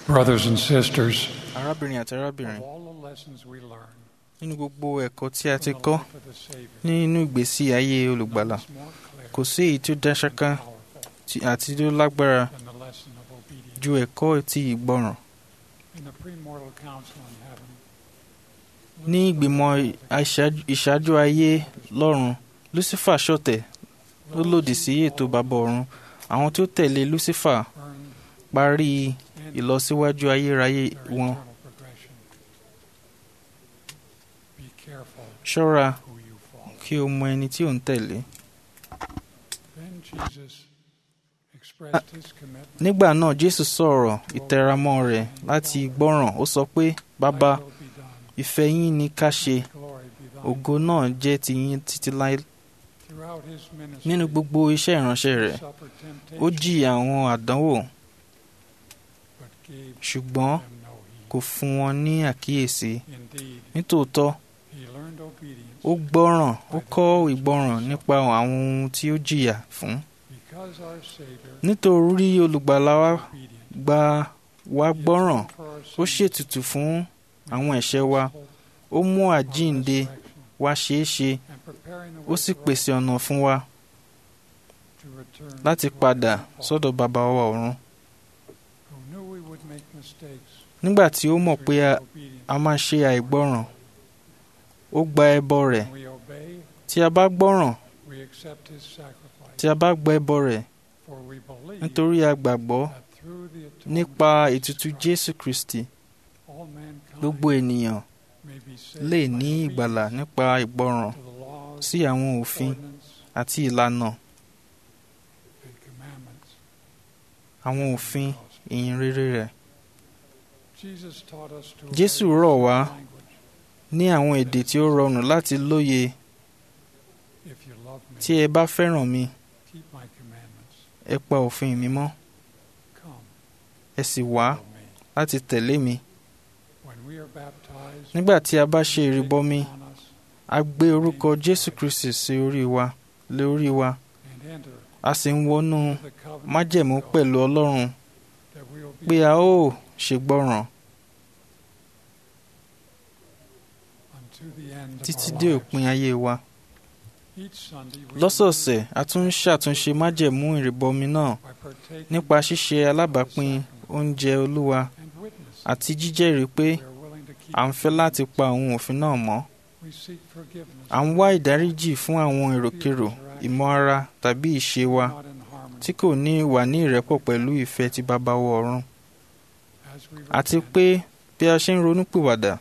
Brothers and sisters, arábìnrin àti arábìnrin of all the lessons we learn nínú gbogbo ẹ̀kọ́ tí a ti from the kọ́ life of the Savior, nínú ìgbésí ayé olùgbàlà none is more clear kò sí èyí tí ó dá ṣáká and powerful tí- àti tí ó lágbára than the lesson of obedience. ju ẹ̀kọ́ ti ìgbọràn In the premortal council in heaven, ní ìgbìmọ̀ àìṣáájú- ìṣáájú ayé lọ́run lucifer ṣọ̀tẹ̀ ó lòdì sí ètò bàbá ọ̀run àwọn tí ó tẹ̀lé lucifer earned parí and ìlọsíwájú ayérayé their wọn eternal progression. Be careful ṣọ́ra who you follow. kí o mọ ẹni tí ò ń tẹ̀lé Then Jesus expressed his commitment. nígbà náà jésù sọ̀rọ̀ ìtẹramọ́ rẹ̀ láti gbọ́ràn ó sọ pé bàbá Thy will be done, ìfẹ́ yín ni ká ṣe glory be thine. ògo náà jẹ́ tiyín títí láé Throughout his ministry, nínú gbogbo iṣẹ́ ìránṣẹ́ he rẹ̀ suffered ó temptation, jí àwọn àdánwò but gave ṣùgbọ́n them no heed. kò fún wọn ní àkíyèsí Indeed, nítòótọ́ he learned obedience ó gbọ́ràn ó kọ́ ìgbọ́ràn nípa àwọn ohun tí ó jìyà fún because our Savior nítorí olùgbàlà wa obedience. gba wa He gbọ́ràn atoned for our ó sins, ṣètùtù fún àwọn ẹ̀ṣẹ̀ wa hope, ó mú our àjíǹde resurrection, wa ṣeé ṣe and preparing the ó way sì for us pèsè ọ̀nà fún wa to return láti to our padà Father, sọ́dọ̀ bàbá wa ọ̀run who knew we would make mistakes nígbà tí ó mọ̀ through pé a, disobedience. a máa ṣe àìgbọ́ràn ó gba ẹbọ rẹ̀ When we obey, tí a bá gbọ́ràn we accept his sacrifice, tí a bá gba ẹbọ rẹ̀ for we believe nítorí a gbàgbọ́ that through the atonement nípa of Jesus ètùtù Christ, jésù kristi all mankind gbogbo ènìyàn may be saved lè by ní ìgbàlà obedience nípa ìgbọràn to the laws, sí àwọn òfin ordinance, àti ìlànà and commandments àwọn òfin ìyìn rere rẹ̀ Jesus taught us to Jésù obey rọ̀ wá language. ní àwọn èdè tí ó rọrùn láti lóye If you love me, tí ẹ bá fẹ́ràn mi keep my commandments. ẹ pa òfin mi mọ́ Come, ẹ sì wá follow me. láti tẹ̀lé mi When we are baptized, nígbà tí a bá ṣe we take ìrìbọmi upon us a gbé orúkọ jésù kristi sí orí wa lé orí wa and enter a sì ń wọnú the covenant májẹ̀mú of God, pẹ̀lú ọlọ́run that we will be pé a ó ṣègbọràn unto the end of títí our dé lives. òpin ayé wa Each Sunday we lọ́sọ̀ọ̀sẹ̀ a tún ń ṣàtúnṣe májẹ̀mú ìrìbọmi náà by partaking nípa ṣíṣe alábàápín oúnjẹ olúwa and witness àti jíjẹ́rìí pé we are willing to keep à ń fẹ́ láti pa àwọn òfin náà mọ́ we seek forgiveness à ń wá ìdáríjì fún àwọn èròkérò ìmọ̀ ara tàbí ìṣe wa not in harmony tí kò ní wà ní ìrẹ́pọ̀ pẹ̀lú ìfẹ́ ti bàbá wa ọ̀run as we àti repent pé bí a ṣe ń ronúpìwàdà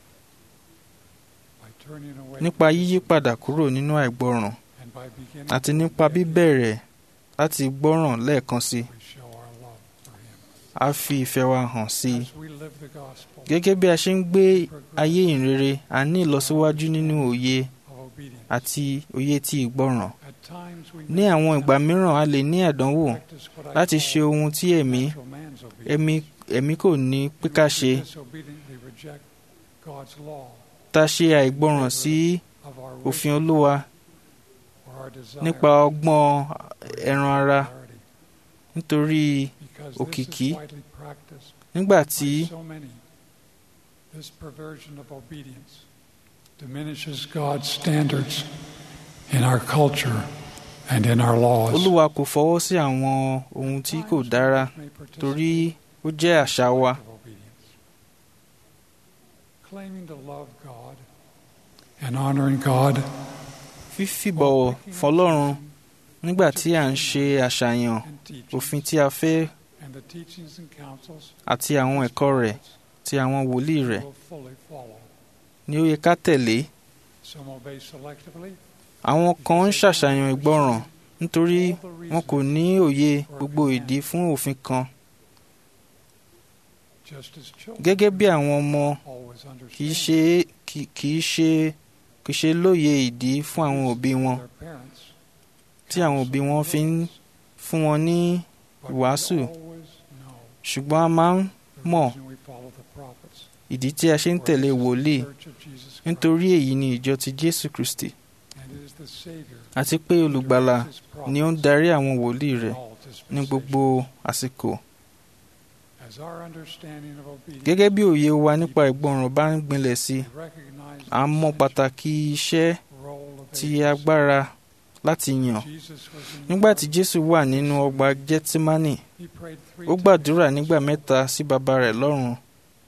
by turning away nípa from yíyí padà kúrò nínú àìgbọràn and by beginning àti to nípa obey, bíbẹ̀rẹ̀ láti gbọ́ràn lẹ́ẹ̀kan sí we show our love for him a fi ìfẹ́ wa hàn sí i as we live the gospel gẹ́gẹ́ bí a ṣe ń gbé ayé ìrere a ní ìlọsíwájú nínú òye of obedience àti òye ti ìgbọràn at times we ní may àwọn ìgbà mìíràn a lè ní àdánwò practice what I láti call ṣe ohun tí ẹ̀mí natural man's obedience. ẹ̀mí ẹ̀mí kò ní pé ká ṣe We disobediently reject God's law tá a ṣe àìgbọràn sí of our òfin wishes olúwa or our desire nípa ọgbọ́n ẹran ara priority, nítorí because òkìkí. this is widely practiced nígbà by tí so many. This perversion of obedience diminishes God's standards in our culture and in our laws. olúwa kò fọwọ́ sí àwọn ohun tí kò dára May participate torí ó jẹ́ àṣà wa of obedience. Claiming to love God and honoring God fífìbọ̀wọ̀ fọlọ́run nígbà tí à ń ṣe àṣàyàn and teaching òfin tí a fẹ́ and the teachings and counsels àti àwọn ẹ̀kọ́ rẹ̀ ti àwọn wòlíì rẹ̀ will fully follow. ni ó yẹ ká tẹ̀lé Some obey selectively. àwọn kan ń ṣàṣàyàn ìgbọràn nítorí all the wọn kò reasons, ní òye gbogbo ìdí fún òfin kan just as children gẹ́gẹ́ bí àwọn ọmọ always understand kì í ṣe kì kì í ṣe kì í ṣe lóye ìdí fún àwọn òbí wọn their parents, tí àwọn òbí wọn fi ń fún wọn ní but we wàásù. always know ṣùgbọ́n a máa ń the mọ̀ reason we follow the prophets, ìdí tí a ṣe ń for tẹ̀lé this is the wòlíì church of Jesus Christ, nítorí èyí ni ìjọ ti jésù kristi and it is the Savior àti pé who olùgbàlà directs his ni ó ń prophets darí àwọn wòlíì in rẹ̀ all ní dispensations. gbogbo àsìkò As our understanding of obedience gẹ́gẹ́ bí òye wa nípa ìgbọràn bá ń gbinlẹ̀ sí i recognizes à ń mọ the pàtàkì iṣẹ́ role of ti agency. agbára láti yàn Jesus was in nígbà tí jésù wà nínú ọgbà gẹ́tímánì He prayed three ó gbàdúrà nígbà mẹ́ta sí bàbá rẹ̀ lọ́run times,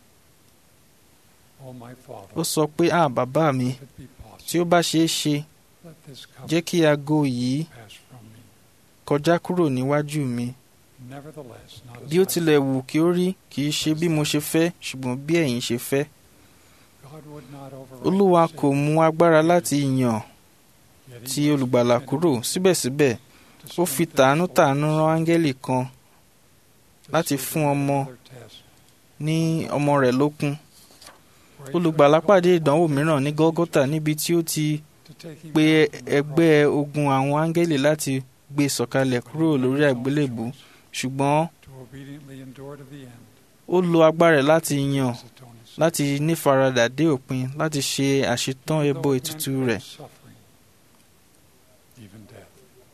Oh my Father, ó sọ pé à bàbá mi if it be possible, tí ó bá ṣeé ṣe let this cup jẹ́ kí aago yìí pass from me. kọjá kúrò níwájú mi Nevertheless, not as bí ó I tilẹ̀ wù kí ó rí kì í ṣe bí mo ṣe fẹ́ ṣùgbọ́n bí ẹ̀yin ṣe fẹ́ God would not override olúwa the kò sin, mú agbára láti yàn yet he ti must olùgbàlà continue kúrò síbẹ̀síbẹ̀ to ó fi strengthen tàánútàánú souls rán áńgẹ́lì kan to láti serve fún in ọmọ another test, ní ọmọ rẹ̀ lókun where he olùgbàlà could pàdé call ìdánwò upon mìíràn ní his gọ́gọ́tà angels níbi tí ó ti to take him pe out from the ẹgbẹ́ cross, ogun àwọn áńgẹ́lì láti gbé sọ̀kalẹ̀ kúrò lórí àgbélébù ṣùgbọ́n to obediently endure to the end ó lo agbára rẹ̀ láti yàn his atoning sin. láti nífaradà dé òpin láti ṣe àṣetán Even ẹbọ though ètùtù men rẹ̀ face suffering, even death.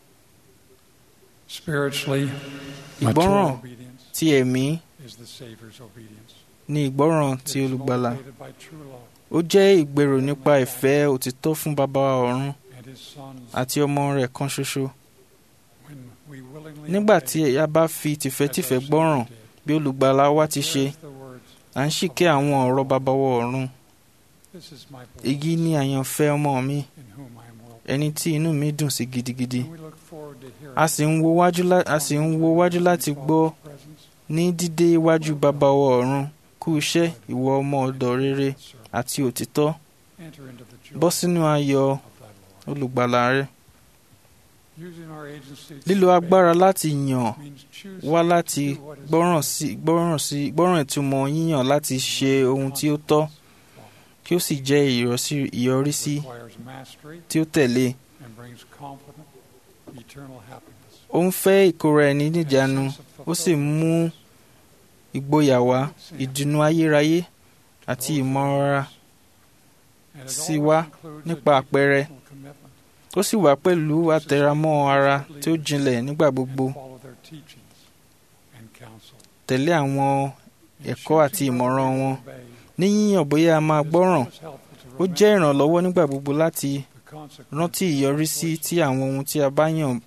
Spiritually, mature Ìgbọ́ràn obedience ti ẹ̀mí is the Savior's obedience. ni ìgbọ́ràn It ti is olùgbàlà motivated by true love ó jẹ́ ìgbèrò nípa ìfẹ́ òtítọ́ fún baba wa ọ̀run and His Son's àti ọmọ rẹ̀ kan ṣoṣo when we willingly nígbà obey, tí a bá fi as tìfẹ́tìfẹ́ our gbọ́ràn Savior did. bí olùgbàlà wa ti ṣe There's the words, à ń ṣìkẹ́ àwọn ọ̀rọ̀ baba wa ọ̀run This is my èyí beloved ni àyànfẹ́ ọmọ mi in whom I am well. ẹni tí inú mi dùn sí gidigidi And we look forward to hearing a sì ń wo wájú lá- a sì ń wo wájú láti gbọ́ Father's presence, ní dídé iwájú baba wa ọ̀run kú iṣẹ́ ìwọ ọmọ ọ̀dọ̀ rere serve. àti òtítọ́ Enter into the joy bọ́ sínú ayọ̀ of thy Lord. olùgbàlà rẹ Using our agency to lílo obey agbára láti yàn means choosing wá to láti do what is gbọ́ràn sí gbọ́ràn sí gbọ́ràn ìtumọ̀ yíyàn láti ṣe ohun tí ó tọ́ kí ó sì jẹ́ ìyọrísí- ìyọrísí requires mastery tí ó tẹ̀lé and brings confident eternal happiness. ó ń fẹ́ ìkóra ẹni and a níjàánu sense of ó sì mú fulfillment ìgboyà wá to ìdùnnú ayérayé those àti who ìmọ̀ràn love us. And it sí always wa includes nípa a deep àpẹẹrẹ personal commitment ó sì wá pẹ̀lú àtẹramọ́ ara tí ó jinlẹ̀ nígbà and gbogbo follow their teachings and counsel. tẹ̀lé àwọn In ẹ̀kọ́ àti choosing ìmọ̀ràn whether wọn to obey, ní yíyàn bóyá a máa it is gbọ́ràn most helpful to ó jẹ́ remember ìrànlọ́wọ́ nígbà gbogbo láti the consequences rántí of our ìyọrísí choices. tí àwọn ohun tí a bá yàn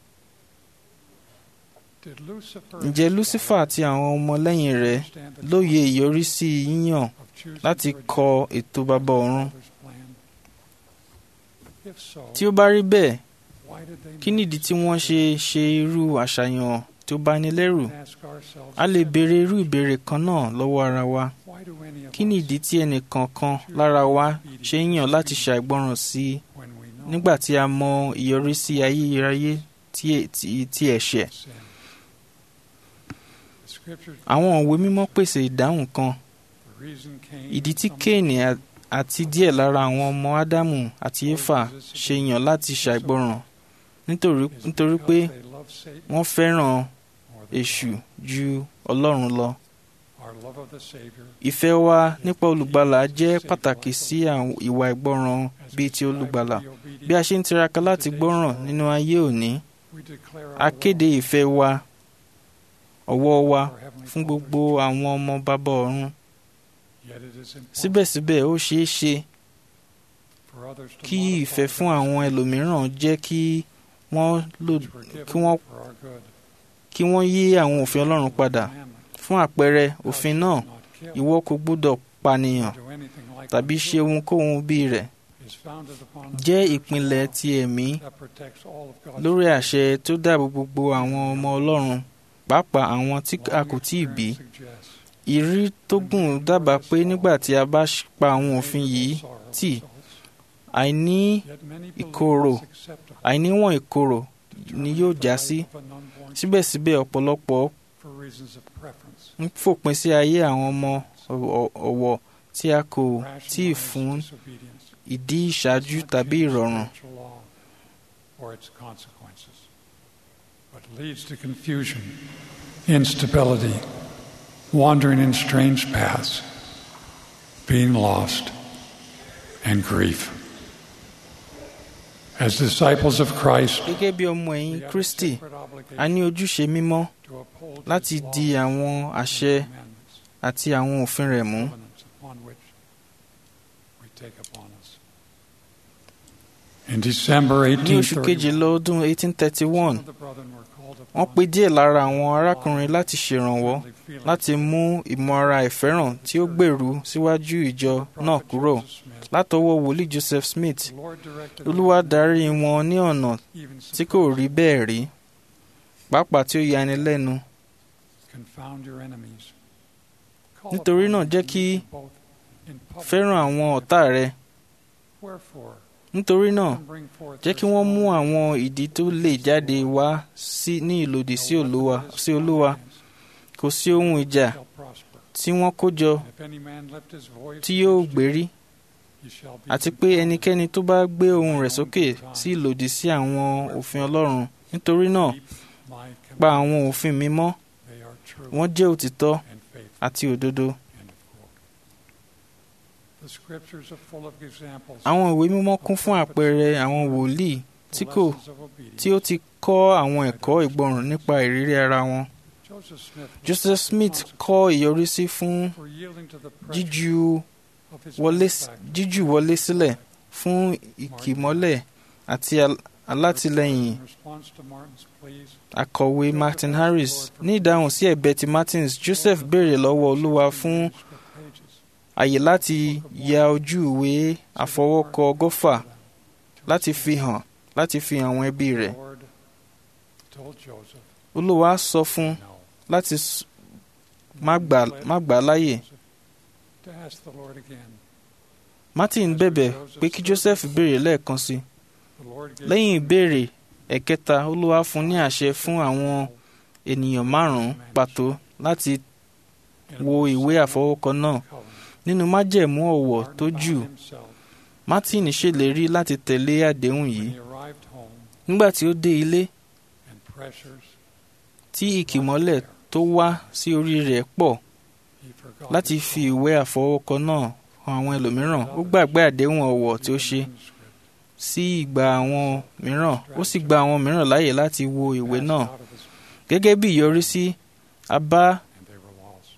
Did Lucifer ǹjẹ́ and his lucifer àti àwọn ọmọlẹ́yìn rẹ̀ understand the lóye ìyọrísí yíyàn of choosing láti to kọ reject ètò baba ọ̀run Father's plan? If so, tí ó bá rí bẹ́ẹ̀ why did they kí make nìdí tí such wọ́n ṣe ṣe irú àṣàyàn tó bá ní lẹ́rù and ask ourselves a lè the béèrè irú ìbéèrè kan náà lọ́wọ́ ara wa Why do any of kí us, nìdí tí ẹnìkọ̀ọ̀kan lára wa ṣe ń yàn láti ṣàìgbọràn sí i when we know nígbà tí a mọ ìyọrísí ayérayé tí ẹ- tí- tí ẹ̀ṣẹ̀ sin? The scriptures àwọn òwe mímọ́ pèsè ìdáhùn kan the reason Cain ìdí and tí some kéènì à- àti díẹ̀ lára àwọn ọmọ ádámù àti éfà ṣe yàn láti ṣàìgbọràn nítorí is nítorí because pé they love Satan wọ́n fẹ́ràn more than èṣù God. ju ọlọ́run lọ Our love of the Savior ìfẹ́ wa nípa olùgbàlà jẹ́ pàtàkì sí àwọn ìwà ìgbọràn as bíi we ti strive to olùgbàlà be obedient, bí a ṣe ń tiraka láti gbọ́ràn nínú ayé òní we declare a our kéde love ìfẹ́ wa ọ̀wọ̀ wa for Heavenly fún Father's gbogbo children. àwọn ọmọ bàbá ọ̀run Yet it is important síbẹ̀síbẹ̀ ó ṣeé ṣe for others to kí modify ìfẹ́ fún those àwọn ẹlòmíràn jẹ́ kí wọ́n lò which were given kí wọ́n for our good. kí wọ́n yí àwọn òfin ọlọ́run padà Commandment, fún àpẹẹrẹ thou òfin shalt náà not kill, ìwọ kò gbúdọ̀ pànìyàn do anything like tàbí unto ṣe ohunkóhun bí rẹ̀ is founded upon the jẹ́ spiritual ìpìlẹ̀ law ti ẹ̀mí that protects all of God's lórí children. àṣẹ tó dáàbò gbogbo àwọn ọmọ ọlọ́run pàápàá àwọn tí a Long kò tíì bí experience suggests ìrírí tó gùn dábàá pé nígbà tí a bá ṣ- pa àwọn òfin yìí sorrow tì results. àìní Yet many ìkorò, believe it's acceptable àìníwọ̀n ìkorò to ni terminate yóò the já life sí of an unborn síbẹ̀síbẹ̀ ọ̀pọ̀lọpọ̀ for reasons of preference. ń fòpin sí ayé àwọn ọmọ ọ̀- ọ̀wọ̀ tí a kò tíì rationalize fún disobedience ìdí ìṣáájú does not tàbí change ìrọ̀rùn spiritual law or its consequences, but leads to confusion, instability, wandering in strange paths, being lost, and grief. As disciples of Christ, gẹ́gẹ́ bí ọmọ ẹ̀yìn we have a kristi sacred a obligation ní ojúṣe mímọ́ to uphold láti His di laws àwọn and àṣẹ commandments. àti àwọn òfin rẹ̀ mú. covenants upon which we take upon us. In December ní oṣù 1831, kejìlá ọdún 1831 some of the brethren were called wọ́n upon pe díẹ̀ lára àwọn arákùnrin láti ṣèrànwọ́ friendly feelings. láti mú ìmọ̀ra ìfẹ́ràn tí ó gbèrú síwájú ìjọ The náà prophet kúrò Joseph Smith, látọwọ́ wòlíì Joseph Smith the Lord directed olúwa them darí wọn ní ọ̀nà even tí kò rí bẹ́ẹ̀ rí pàápàá tí ó yani lẹ́nu confound your enemies. Call Nítorí upon náà them jẹ́ to kí meet them both in public fẹ́ràn àwọn ọ̀tá rẹ Wherefore, nítorí náà and bring forth jẹ́ kí wọ́n mú àwọn ìdí tó lè jáde wá sí ní ìlòdì sí olúwa sí olúwa kò sí ohun ìjà shall prosper. tí wọ́n kó jọ And if any man lift his voice tí yóò against you, gbérí he shall be àti pé ẹnikẹ́ni tó bá gbé ohùn rẹ̀ sókè sí ìlòdì sí àwọn òfin ọlọ́run nítorí náà Keep my pa commandments. àwọn òfin mi mọ́ They are true wọ́n jẹ́ òtítọ́ and faithful. àti òdodo End of quote. The scriptures are full of examples àwọn ìwé mímọ́ kún fún àpẹẹrẹ àwọn wòlíì tí kò lessons of obedience. tí ó ti kọ́ àwọn ẹ̀kọ́ ìgbọràn nípa ìrírí ara wọn Joseph Smith was Joseph Smith kọ́ ìyọrísí fún for yielding to the pressure jíju of his wọlé benefactor. jíjù wọlé sílẹ̀ fún ìkìmọ́lẹ̀ àti al- alátìlẹ́yìn In response to Martin's pleas, akọ̀wé Martin Harris ní ìdáhùn sí ẹ̀bẹ̀ ti Martins Joseph béèrè lọ́wọ́ olúwa fún manuscript pages àyè láti ya ojú ìwé àfọwọ́kọ ọgọ́fà láti fi hàn láti fi hàn àwọn ẹbí rẹ̀ The Lord told Joseph, olúwa sọ fún no. láti s- má gbà má gbà á láyè To ask the Lord again. Martin bẹ̀bẹ̀ pé kí Joseph béèrè lẹ́ẹ̀kan sí i The Lord gave lẹ́yìn him ìbéèrè ẹ̀kẹta olúwa fún ní àṣẹ fún àwọn ènìyàn márùn-ún pàtó láti in wo the ìwé àfọwọ́kọ náà covenant. nínú májẹ̀mú ọ̀wọ̀ Martin tó found jù himself, Martin ṣèlérí láti tẹ̀lé àdéhùn yìí when he arrived home nígbà tí ó dé ilé and pressures tí ìkìmọ́lẹ̀ tó wá sí orí rẹ̀ pọ̀ he forgot láti his fi own ìwé àfọwọ́kọ náà hàn àwọn ẹlòmíràn ó gbàgbé àdéhùn ọ̀wọ̀ tí ó ṣe manuscript, sí ìgbà àwọn mìíràn ó sì gba àwọn mìíràn láàyè láti wo ìwé passed náà out of his- gẹ́gẹ́ bí ìyọrísí a bá and they were lost.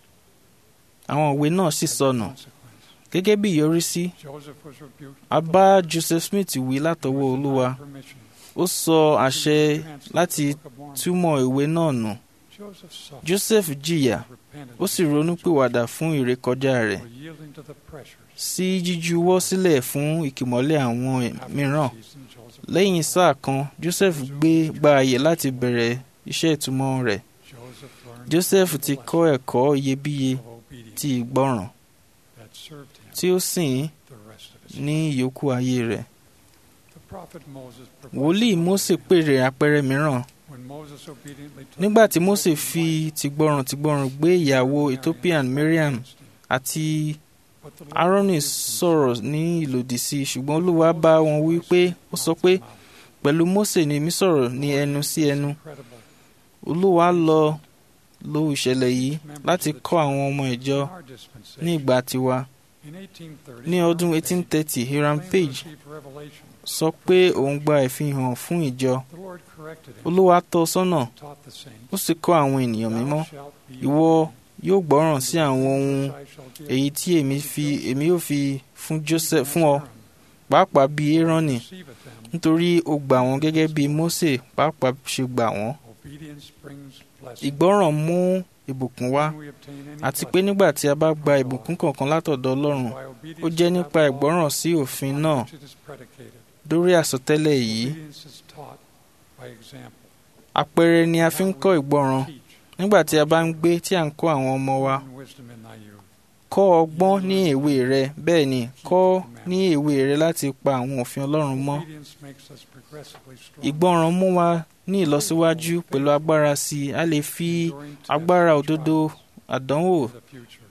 àwọn ìwé náà sì As a sọnù consequence, gẹ́gẹ́ bí ìyọrísí Joseph was rebuked a by the bá Lord. Joseph Smith wí He látọwọ́ was olúwa denied permission ó sọ àṣẹ to translate láti the Book of Mormon. túmọ̀ ìwé náà nù Joseph suffered Joseph jìyà and repented ó sì ronúpìwàdà fún ìrékọjá rẹ̀ for yielding to the pressures. sí jíjuwọ́ sílẹ̀ fún ìkìmọ́lẹ̀ àwọn After mìíràn a season, Joseph lẹ́yìn sáà kan Joseph gbé gba àyè láti bẹ̀rẹ̀ iṣẹ́ ìtumọ̀ rẹ̀ Joseph learned Joseph the ti lesson kọ́ ẹ̀kọ́ iyebíye of obedience ti ìgbọràn that served him tí ó sìn the rest of his ní ìyókù ayé rẹ̀ The prophet Moses wòlíì Mósè pèrè àpẹẹrẹ mìíràn when Moses obediently took nígbà tí the Mósè broken fi wife tìgbọràn tìgbọràn gbé ìyàwó Ethiopian Miriam against him. àti But the Lord Aaroni rebuked him, sọ̀rọ̀ ní ìlòdì sí i ṣùgbọ́n Olúwa bá wọn wí pé ó sọ pé pẹ̀lú Mósè ni èmi sọ̀rọ̀ ní ẹnu sí ẹnu Incredible. Olúwa lọ lo ìṣẹ̀lẹ̀ yìí láti kọ́ àwọn ọmọ ìjọ In our dispensation, ní ìgbà tiwa in 1830, ní ọdún Hiram 1830 Hiram claimed to Page receive revelation. sọ pé òun gba ìfihàn fún ìjọ The Lord corrected him Olúwa tọ́ ọ sọ́nà and taught the saints, ó sì kọ́ àwọn ènìyàn "Thou mímọ́ shalt be ìwọ obedient yóò gbọ́ràn sí to àwọn ohun which I shall give èyí tí èmi fi èmi yóò fi fún Joseph even as fún ọ Aaron pàápàá bí Érónì receiveth them. nítorí ó gbà wọ́n gẹ́gẹ́ bí Mósè pàápàá ṣe gbà wọ́n Obedience brings blessing. ìgbọ́ràn mú ìbùkún wá When we obtain any àti pé blessing nígbà tí a bá gba ìbùkún kankan látọ̀dọ̀ Ọlọ́run by obedience ó jẹ́ to nípa that law ìgbọ́ràn sí òfin upon náà which it is predicated. lórí àsọtẹ́lẹ̀ yìí Obedience is taught by example. àpẹẹrẹ ni a fi ń Now kọ́ we ìgbọ́ràn teach nígbà tí a bá ń gbé tí à ń kọ́ àwọn ọmọ wa in wisdom in thy youth. kọ́ ọgbọ́n ní èwe rẹ bẹ́ẹ̀ ni kọ́ ní èwe rẹ láti pa àwọn òfin Ọlọ́run mọ́ Obedience makes us progressively strong. ìgbọ́ràn mú wa ní ìlọsíwájú pẹ̀lú agbára sí i a lè fi enduring tests agbára and òdodo trials àdánwò of the future.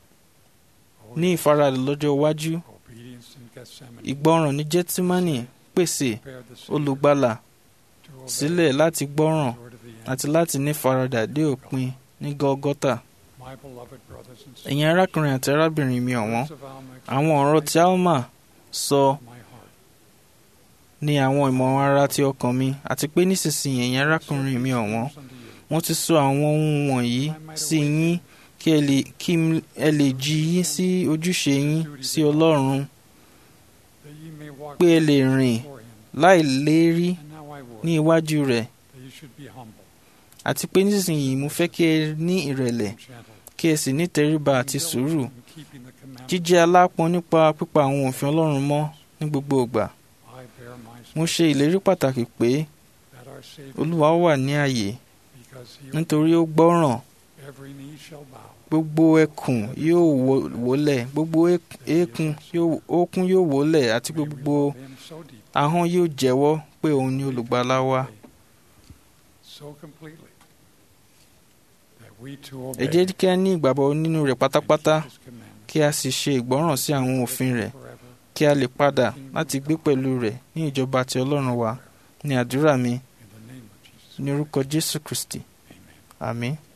ní ìfaradà lọ́jọ́ iwájú Obedience in Gethsemane ìgbọ́ràn ní Gẹ́tímánì pèsè prepared the Savior olùgbàlà to obey sílẹ̀ láti gbọ́ràn the word of the end. àti láti ní faradà dé òpin ní Gọ́gọ́tà My beloved brothers and sisters, ẹ̀yin arákùnrin àti arábìnrin mi ọ̀wọ́n words of Alma àwọn ọ̀rọ̀ tí Alma sọ express my heart. ní àwọn ìmọ̀ràn ara ti ọkàn mi àti pé nísinsìnyí ẹ̀yin arákùnrin mi ọ̀wọ́n Unto you, mo ti sọ àwọn ohun wọ̀nyí sí yín kí ẹ lè kí m- ẹ lè jí yín sí ojúṣe yín sí ọlọ́run that ye may walk pé ẹ lè rìn before him. láì lérí And now I would ní iwájú rẹ̀ that you should be humble àti pé nísinsìnyí mo fẹ́ kí ẹ ní ìrẹ̀lẹ̀ and gentle, kí ẹ sì ní tẹríba àti being sùúrù diligent in keeping the commandments. jíjẹ́ alápọn nípa pípa àwọn òfin ọlọ́run mọ́ ní gbogbo ìgbà I bear my mo ṣe ìlérí pàtàkì pé that our Savior, olúwa wà ní ààyè because he nítorí ó gbọ́ràn every knee shall bow, gbogbo ẹkùn yóò wó- wólẹ̀ gbogbo ek- eékún yóò- ókún yóò wólẹ̀ àti may we gbogbo love him so deep, ahọ́n yóò jẹ́wọ́ pé òun ni olùgbàlà wa so completely that we too ẹ obey jẹ́ kí a ní ìgbàgbọ́ nínú rẹ̀ pátápátá and keep his commandments kí a sì ṣe ìgbọ́ràn sí àwọn òfin rẹ̀ forever. kí a lè padà láti gbé pẹ̀lú rẹ̀ ní ìjọba ti ọlọ́run wa ní àdúrà mi In the name of Jesus. ní orúkọ jésù kristi Amen. àmín